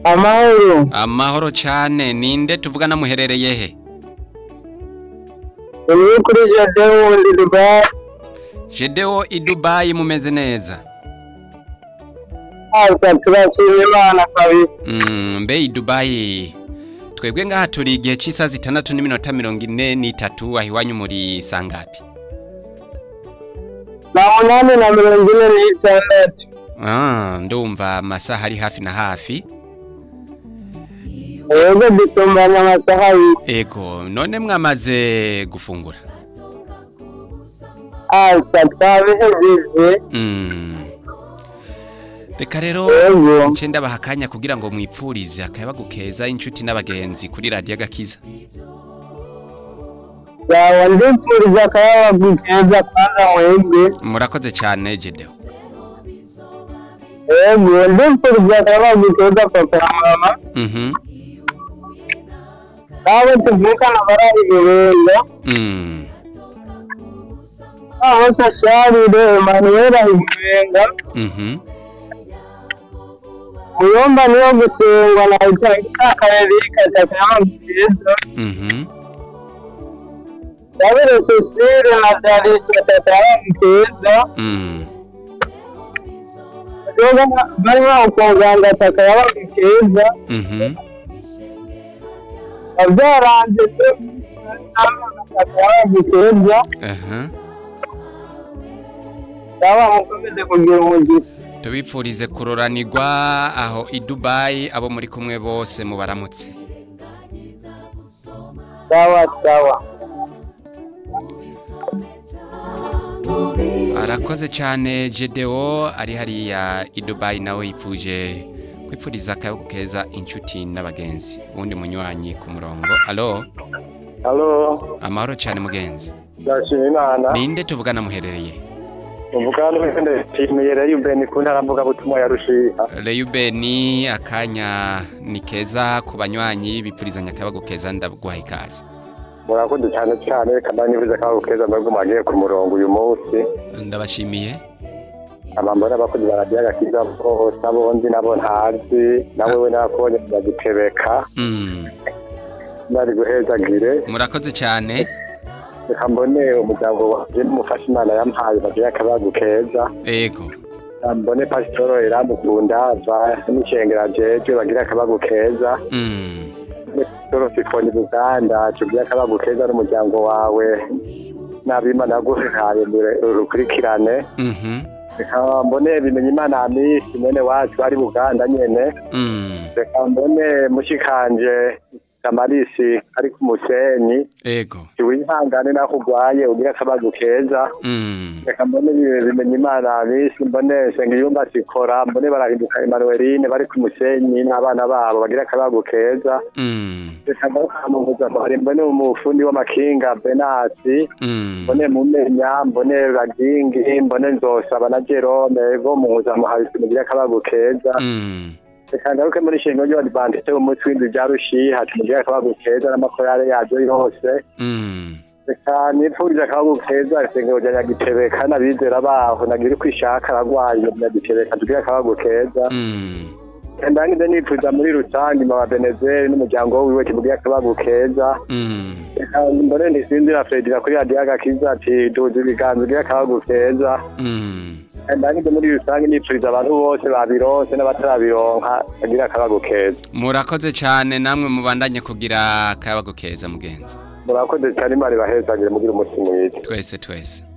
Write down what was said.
amahoro amahoro cyane ninde tuvugana muherereye he ni kuri jade wundi dubayi jedewo i dubayi mumeze neza asa turashima imana kabisa Mm, mbe i dubayi twebwe ngaha turi igihe cy'isaha zitandatu n'iminota mirongo ine n'itatu aho iwanyu muri sangapi na munani na mirongo ine n'itandatu Ah, ndumva amasaha ari hafi na hafi yego dusumbanya amasaha abiri ego none mwamaze gufungura asa twabihejeje Mm. reka rero yego nce ndabaha akanya kugira ngo mwipfurize akayabagu keza inshuti n'abagenzi kuri radiyo agakiza yaba ndipfuriza akayabagu keza kwanza mwebwe murakoze cyane jedewo yego ndipfuriza akayabagu keza papa na mama Mhm. nabo tuvukana barari ibirenge Mm. aho sasharire emanuweli ahimurenga Mhm. muyomba niyo gusengwa na itangira akarere katayabagu keza Mhm. Yabere Cecile na Darisa tatayabagu keza Mm. Yoga barimo kuganga takayabagu keza Mhm. abyaranze takayabagu keza Aha. yaba mukomeze kugira umugisha tubipfurize kuroranirwa aho i dubayi abo muri kumwe bose mubaramutse sawa sawa arakoze cyane jedewo ari hariya i dubayi nawe yipfuje kwipfuriza akayabagu keza inshuti n'abagenzi uwundi munywanyi ku murongo alo halo amahoro cyane mugenzi ndashima imana ninde tuvugana muherereye uvuga n'uwende nshimiye rero ubeni ku ntara mvugabutumwa ya rushiha reyubeni akanya ni keza ku banywanyi bipfurizanya akayabagu keza ndaguhaye ikaze murakoze cyane cyane kandi nifuza ko keza mwebwe mwagiye ku murongo uyu munsi ndabashimiye abambo n'abakozi ba radiyo agakiza bose abo nzi nabo ntazi nawe we nakubonye ndagitebeka Mm, nari guhezagire murakoze cyane reka mbone umuryango wanje n'umufasha imana yampaye bagiye akabagu keza ego mbone pasitoro iramukunda ava n'ishengera jeje bagira akabagu keza Mm, pasitoro sifoni buganda tugira akabagu keza n'umuryango wawe n'abimana yaguhaye urukurikirane mhm, reka mbone bimenya imana amisi mwene wacu ari buganda nyene mm, reka mbone mushikanje kamarisi ari ku musenyi ego wihangane naho urwaye ugira akabagu keza Mm, reka mbone ibi- bimenya imana abisi mbone sengiyumba sikora mbone barahinduka emanuweline bari ku musenyi n'abana babo bagira akabagu keza mm, reka ndamuvuza mbone mbone umufundi w'amakinga benasi mm, mbone mumenya mbone bagingi mbone nzosaba na jerome ego muhuza muhabisi mugira akabagu keza mm, reka ngaruke muri shingo ry'abadivantiste b'umutwe w'inzu rya rushiha tumugira akabagu keza n'amakorale yaryo yose mm, reka nipfuriza akabagu keza isengero rya nyagitebeka n'abizera baho nagira uko ishaka aragwaye nyagitebeka tugire akabagu keza mm, ndangize nipfuza muri rusange mama benezeri n'umuryango wiwe tumugira akabagu keza mm, reka mbone ndisinzira fredira kuri radiyo agakiza ati duza ibiganza ugire akabagu keza mm. ndangize muri rusange nipfuriza abantu bose babironse n'abatarabironka bagira akabagu keza murakoze cyane namwe mubandanye kugira akayabagu keza mugenzi murakoze cyane imana ibahezagire mugire umunsi mwiza twese twese